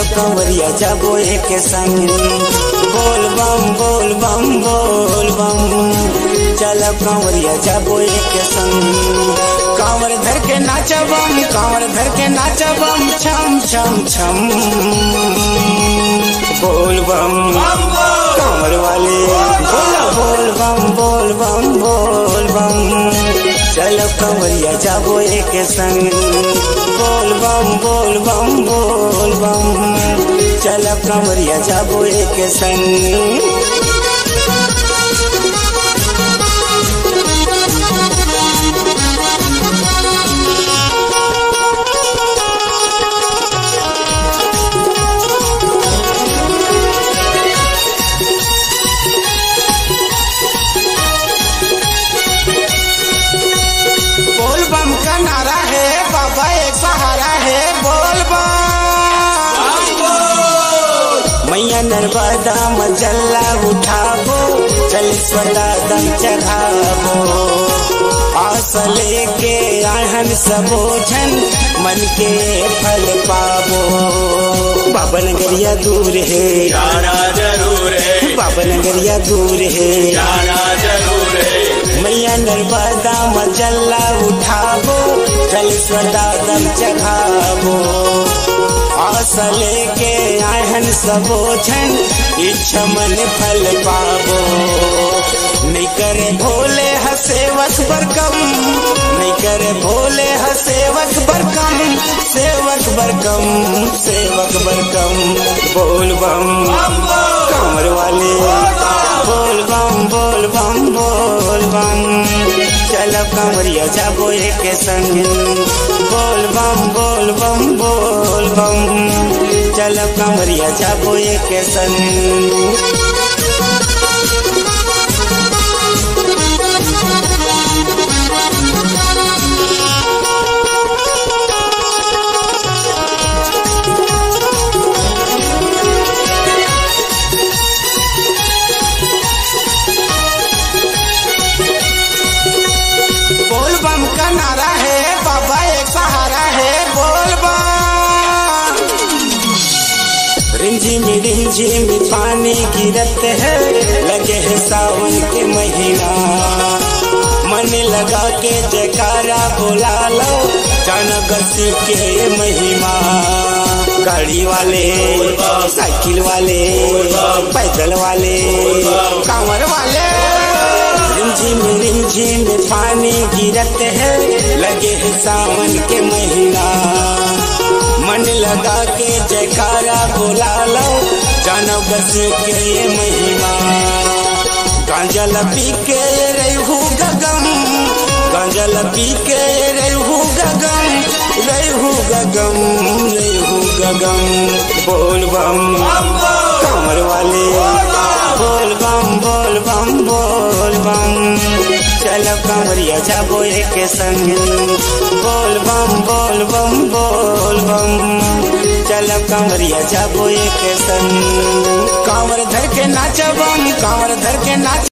कंवरिया जाबो एक संग बोल बम बोल बम बोल बम चलो कंवरिया जाबो एक संग कांवर धर के नाचबम कांवर धर के नाचबम छम छम छम बोल बम कांवर वाले बोला बोल बम बोल बम बोल बम चलो कंवरिया जाबो एक संग बोल बम बोल बम बोल बम चलो कंवरिया जाबो एक संग बोल बम का नारा है बाबा एक सहारा है बोल बम मैया नर्मदा मजल्ला उठाबो चल स्वदा दम चढ़ाबो आस लेके आहन सबोझन मन के फल पाबो बाबा नगरिया दूर है जाना जरूर है बाबा नगरिया दूर है जाना जरूर है मैया नर्मदा मजल्ला उठाबो जल स्वदा दम चढ़ाबो आस लेके आहन सबोझन इच्छा मन फल पाबो नहीं करे भोले हसेवक बरकम नहीं करे भोले हसेवक बरकम सेवक बरकम सेवक बरकम बोल बम कमर वाले बोल बम बोल बम बोल बम चलो कमरिया जाबो एक संग बोल बम बोल बम बोल बम चलो कमरिया जाबो एक संग बोल बम का नारा है बाबा एक सहारा है बोल बम रिंझिम रिंझिम पानी गिरत है लगे है सावन के महीना मन लगा के जयकारा बुला लो जानगर शिव के महिमा गाड़ी वाले साइकिल वाले पैदल वाले कांवर वाले रिमझिम रिमझिम पानी गिरत है लगे है सावन के महीना मन लगा के जयकारा बुला लो जानो बसी के ये महिमा गांजल पी के रहू गगम गांजल पी के रहू गगम रहू गगम रहू गगम बोल बम कमर वाले बोल बम बोल बम बोल बम चलो कमरिया जाबो एक संग बोल बम बोल बम बोल बम चलो कमरिया जाबो एक संग कांवर धर के नाचबम कांवर धर के नाच